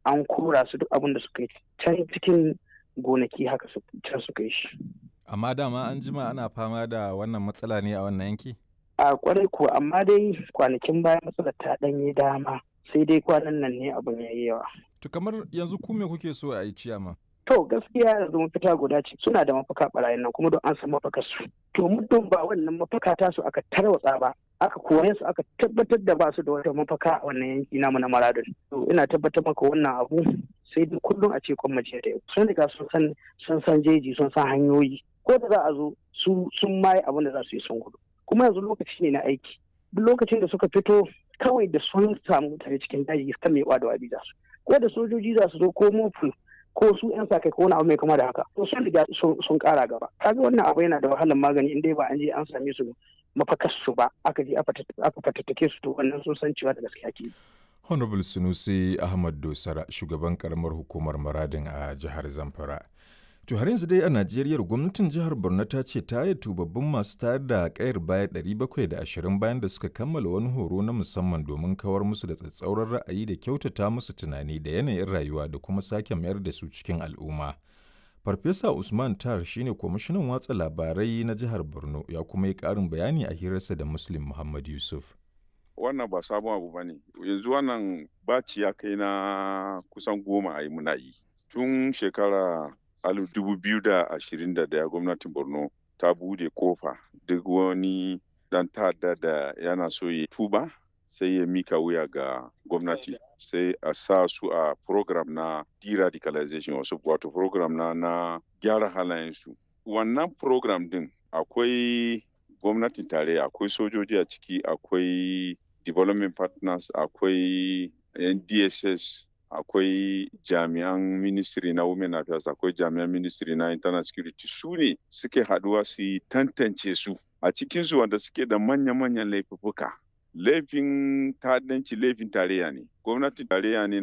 an kora su duk abin da suka yi can cikin gonaki haka can suka yi shi amma dama an jima ana fama da wannan matsala ne a wannan yanki a kwarai kuwa amma dai kwanakin baya matsalar ta ɗanyi dama sai dai kwanan nan ne abin ya yi yawa to kamar yanzu ku me kuke so a yi ciyama To gaskiya yanzu mafita guda ce suna da mafaka barayin nan kuma don an san mafakar su. To muddin ba wannan mafaka ta su aka tarwatsa ba aka kore su aka tabbatar da ba su da wata mafaka a wannan yanki namu na Maradun. To ina tabbatar maka wannan abu sai dai kullum a ce kwamace da sun riga sun san sun san jeji sun san hanyoyi ko da za a zo su sun maye abin da za su yi sun gudu. Kuma yanzu lokaci ne na aiki. Duk lokacin da suka fito kawai da sun samu mutane cikin daji kan mai da wabi za su. Ko da sojoji za su zo ko mofu ko su yan sa kai ko wani abu mai kama da haka to sun riga sun kara gaba kaga wannan abu yana da wahalar magani in dai ba an je an same su mafakar su ba aka je aka fatattake su to wannan sun san cewa da gaskiya ke honorable sunusi ahmad dosara shugaban karamar hukumar maradin a jihar zamfara To har yanzu dai a Najeriya gwamnatin jihar Borno ta ce ta yi tubabbin masu tayar da kayar baya 720 bayan da suka kammala wani horo na musamman domin kawar musu da tsatsauran ra'ayi da kyautata musu tunani da yanayin rayuwa da kuma sake mayar da su cikin al'umma. Farfesa Usman Tar shine kwamishinan watsa labarai na jihar Borno ya kuma yi ƙarin bayani a hirarsa da Muslim Muhammad Yusuf. Wannan ba sabon abu ba ne, yanzu wannan baci ya kai na kusan goma a yi muna yi. Tun shekara alif dubu biyu da ashirin da daya gwamnatin borno ta bude kofa duk wani dan ta'adda da yana so ya tuba sai ya mika wuya ga gwamnati sai a sa su a program na de-radicalization wasu wato program na na gyara halayensu wannan program din akwai gwamnatin tarayya akwai sojoji a ciki akwai development partners akwai ndss akwai jami'an ministry na women affairs akwai jami'an ministry na internal security su ne suke haduwa su yi tantance su a cikinsu wanda suke da manya-manyan laifuka laifin ta'addanci laifin tarayya ne gwamnatin tarayya ne